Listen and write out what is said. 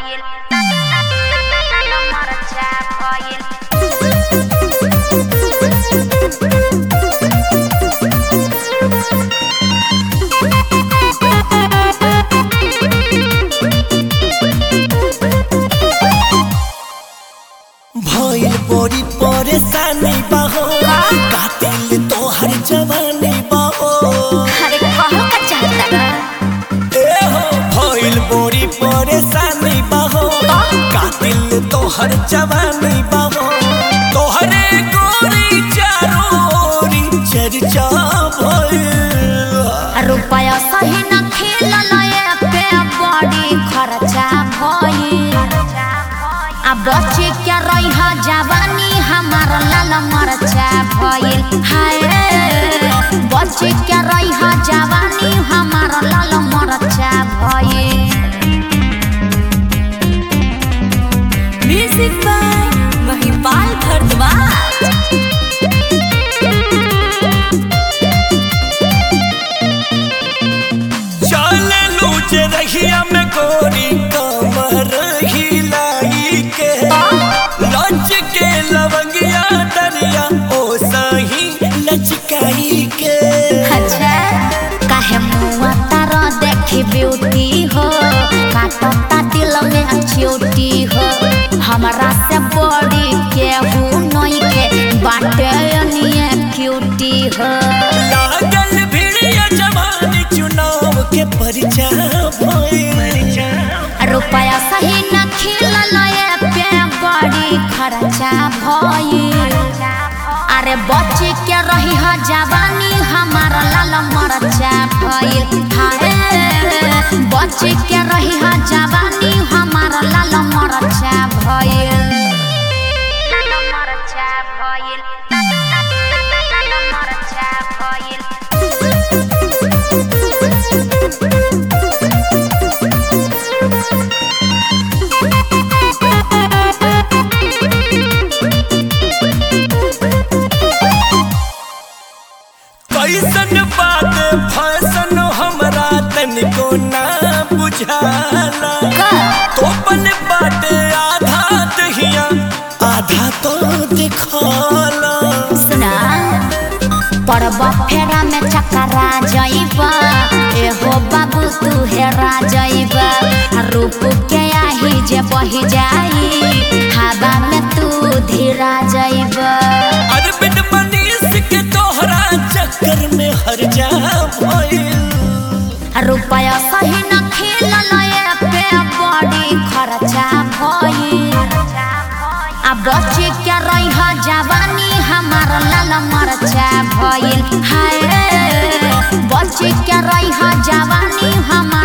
भइल मरचा भइल भइल बड़ी परेशानी बाहो कातिल तोहर जवानी बाहो अरे कहल का चाहता बा ए हो भइल बड़ी परेशानी बाहो कातिल तोहर जवानी बाहो तोहरे गोरी चारोरी चर्चा भइल रुपया सही न खेलल पे बड़ी खर्चा भइल आ बच्चे क्या रही जवानी हमार लाल मरचा भइल हाय बच्चे क्या रही जवानी हमार लाल मरचा भइल म्यूजिक बाय महिपाल भरद्वाज चल लूज रहिया में गोरी कमर हिलाई के लच के लवंगिया दरिया ओ सही लचकाई के अच्छा काहे मुआ तारा देखी ब्यूटी हो काटता दिल में चोटी हो हमरा से बड़ी केहू नहीं के बाटे निये क्यूटी हो लागल भिड़िया जवानी चुनाव के परिचा भइल रुपया सही न खिलल पे बड़ी खर्चा भइल अरे बच्चे के रही ह जवानी हमार लाल मरचा भइल हाय बच्चे के रही ह जवानी हमार लाल मरचा भइल लाल मरचा भइल लाल मरचा भइल कैसन बात फैसन हमरा तनिको ना बुझाला तोपन बाटे आधा दहिया आधा तो दिखाला सुना पड़ब फेरा में चकरा जइबा एहो बाबू तू हेरा जइबा रूप के आही जे बही जाई हवा में तू धीरा जइबा अरबिन मनीष के तोहरा चक्कर में हर जा भइल रुपया सही न खेलल पे बड़ी खर्चा भइल आ बच्चे के रही जवानी हमार लाल मरचा भइल हाय बच्चे के रही जवानी हमार